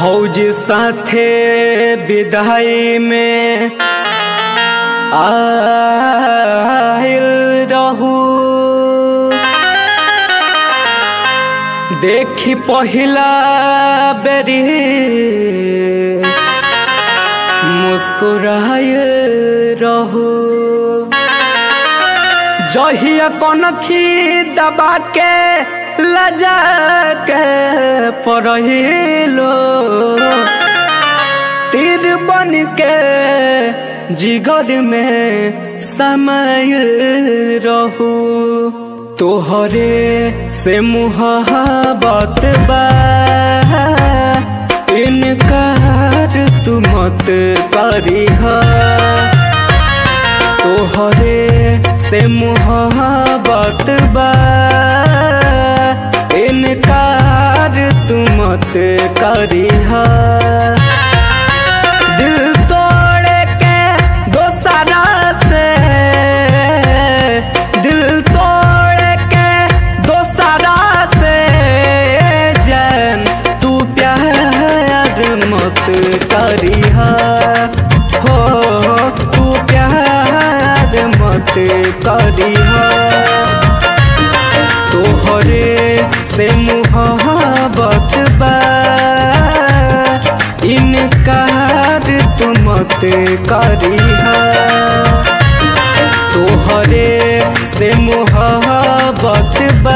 फौज साथे विदाई में आइल रहू देखी पहिला बेरी मुस्कुराइल रहू जहिया कनखी दबा के लजा के पढ़िलो तीर बन के जिगर में समय रहू तोहरे से मुहाबत बा इनकार तू मत करीहा तोहरे से मुहाबत बा इनकार तू मत करीहा दिल तोड़ के दोसरा से दिल तोड़ के दोसरा से जान तू प्यार मत करीहा हो तू प्यार मत करीहा तोहरे से मुहाबत बा इनकार तू मत करीहा तोहरे से मुहाबत बा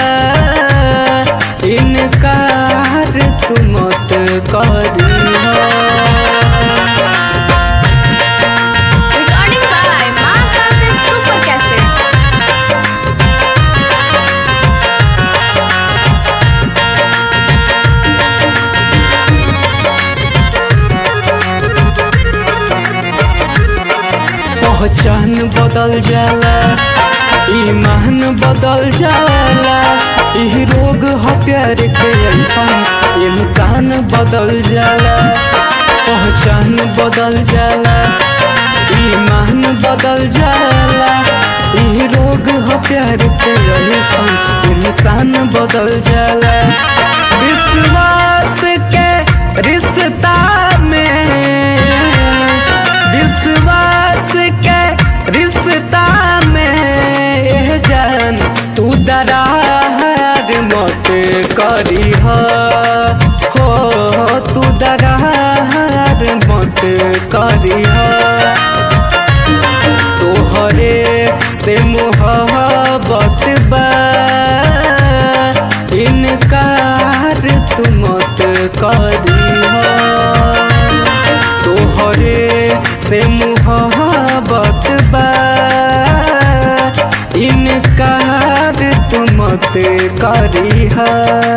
इनकार तू मत करीहा Recording by Master Super Cassette. पहचान बदल जाला ईमान बदल जाला ई रोग ह प्यार के ऐसा इंसान बदल जाला पहचान बदल जाला ईमान बदल जाला ई रोग ह प्यार के ऐसा इंसान बदल जाला विश्वास के रिश्ता में विश्वास के रिश्ता में एह जान तू दरार मत करी हो तू दरार मत करी तोहरे से मुहाबत बा इनकार तू मत करी तोहरे से मुहाबत बा इनकार तू मत करीहा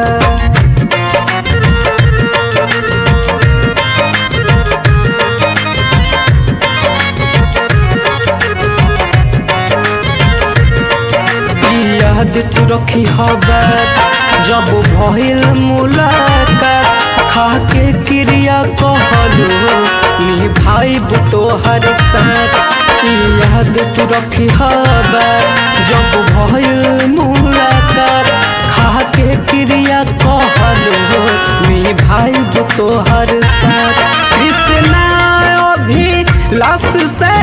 याद तू रखी हबर जब भइल मुलाकात खाके क्रिया कहलो निभाई तोहर साथ ई याद तू रखी हबर जब भइल मुलाकात खाके क्रिया कहलो निभाई तोहर साथ कृष्णा अभी लाश से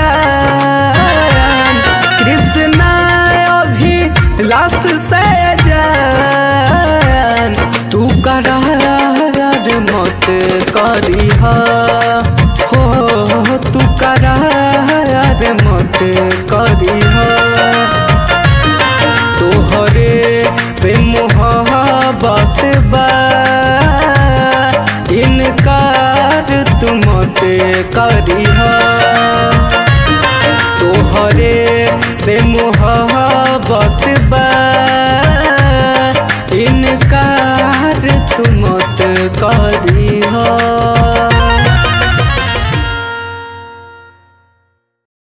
जान कृष्णा अभी लाश से जान तू करार मत करीहा हो तू करार मत करीहा तोहरे से मुहाबत बा इनकार तू मत करीहा तोहरे से मुहाबत